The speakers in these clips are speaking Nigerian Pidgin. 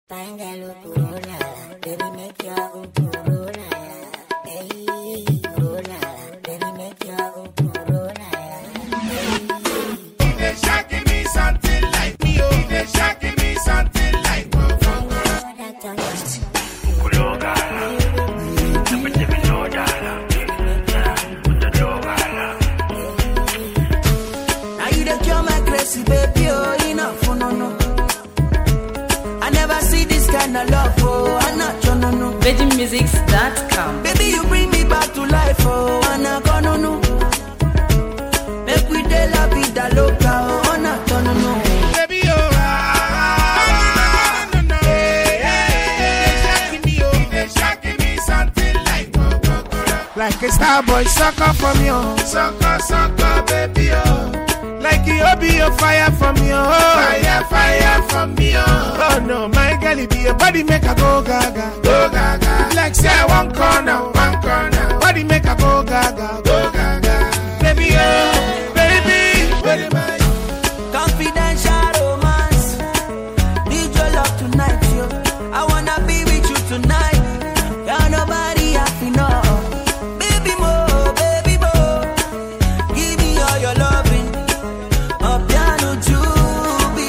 Pángalo corona, baby make your own corona. Hey, corona, baby make your own corona. He dey shocking me something like me, oh. He dey shocking me something like me. Oh, that's all. Now you the cure my crazy baby, oh, enough, oh, no, no. I never see this kind of love, oh, I'm not your no, no. VeggieMusics.com. Baby, you bring me back to life, oh, I'm not gonna no. Make we de la vida loca, oh, I'm not gonna no. Baby, oh, ah, no, no, no. Hey, hey, he dey shocking me, oh. He dey shocking me something like Like a star boy, sucker from you. Sucker, sucker, baby, oh. Like you be a fire from you. Fire, fire from me, oh. Oh no, my girl, it be a body make a go gaga. Go gaga. Like say I one corner, one corner. Body make a go gaga. Go gaga. Baby, oh, baby, where am I? Confidential romance. Need your love tonight, yo. I wanna be with you tonight. Got nobody happy, no. Baby mo, baby mo. Give me all your loving. A piano to be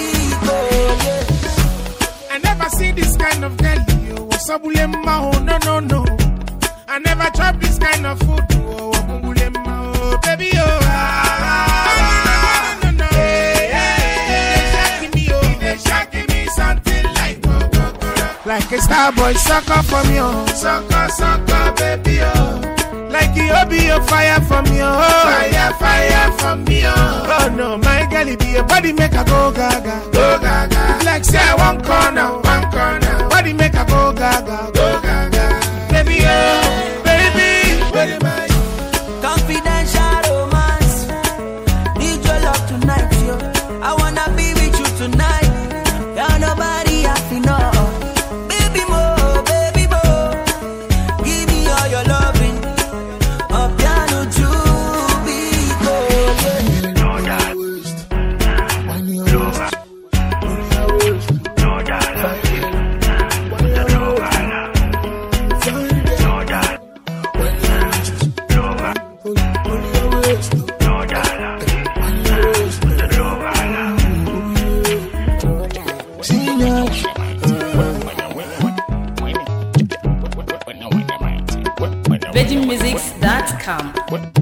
yeah. I never see this kind of girl, yo. Wasabulema, oh, no, no, no. I never chop this kind of food, oh, wabungulema, oh, baby, oh. Ah, no, no, no. Hey, hey, hey, shocking me, oh. They shocking me something like, oh, oh, oh. Like a star boy, sucker from you. Sucker, sucker, baby, oh. Like you be a fire from you. Fire, fire from me, oh. Oh no, my girl, it be a body make a go gaga. Go gaga. Like say I one corner, one corner. Body make a go gaga. Go gaga. Baby, oh, baby, where am I? Confidential romance. Need your love tonight, yo. I wanna be with you tonight. Got nobody happy, no. Baby mo, baby mo. Give me all your loving. A piano to be yeah. VeggieMusics.com.